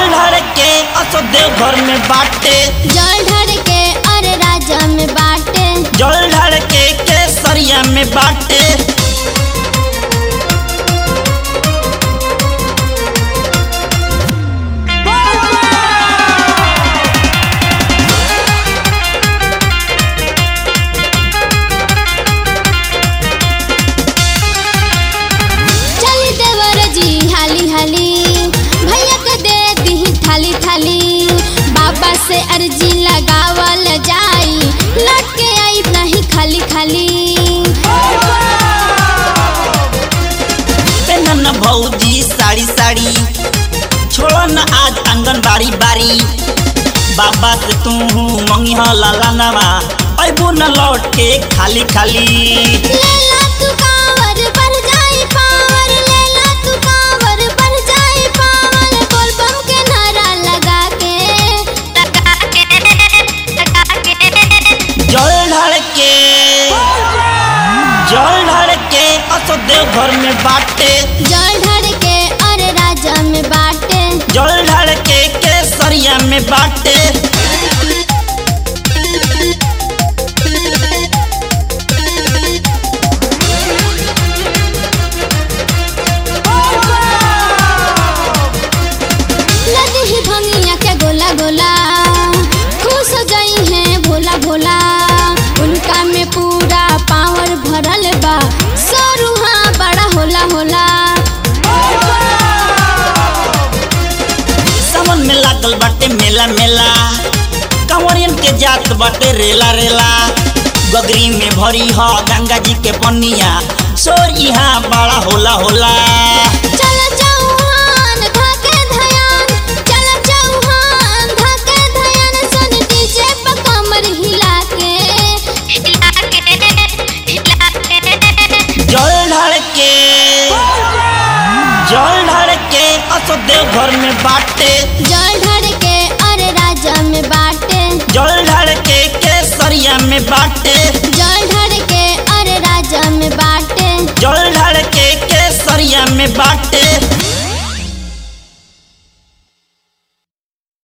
ढाड़ के असो देव घर में बाटे जल ढर के अरे राजा में बाटे जल ढाड़ के केसरिया में बाटे चली देवर जी हाली हाली भैया के दे दी थाली थाली बाबा से अर्जी लगावल जाई लौट के आई नहीं खाली खाली पेनन भौजी साड़ी साड़ी छोड़ो न आज आंगन बाड़ी बाड़ी बाबा से तू मंगी लाला नवा अबू न लौट के खाली खाली लेला तू कांवर बढ़ जाई पावर लेला तू कांवर बढ़ जाई पावर बोल बम के नारा लगा के लगा के लगा के जल ढाड़ के जल ढाड़ के असो देव घर में बाटे जल ढर के अरे राजा में बाटे जल ढाड़ के केसरिया में बाटे लद ही भंगिया के गोला गोला खुश हो जाई है भोला भोला उनका में पूरा पावर भरल बा सरुहा बड़ा होला होला सावन में लागल बाटे मेला मेला कंवरियन के जात बाटे रेला रेला गगरी में भरी ह गंगा जी के पनिया सोर यहाँ बड़ा होला होला चल चौहान धके धयान चल चौहान धके धयान सन डीजे पर कमर हिला के हिला के हिला के जल ढाड़ के जल ढाड़ के असो देव घर में बाटे जल ढर के अरे राजा में बाटे जल ढाड़ के केसरिया में बाटे जल ढर के अरे राजा में बाटे जल ढाड़ के केसरिया में बाटे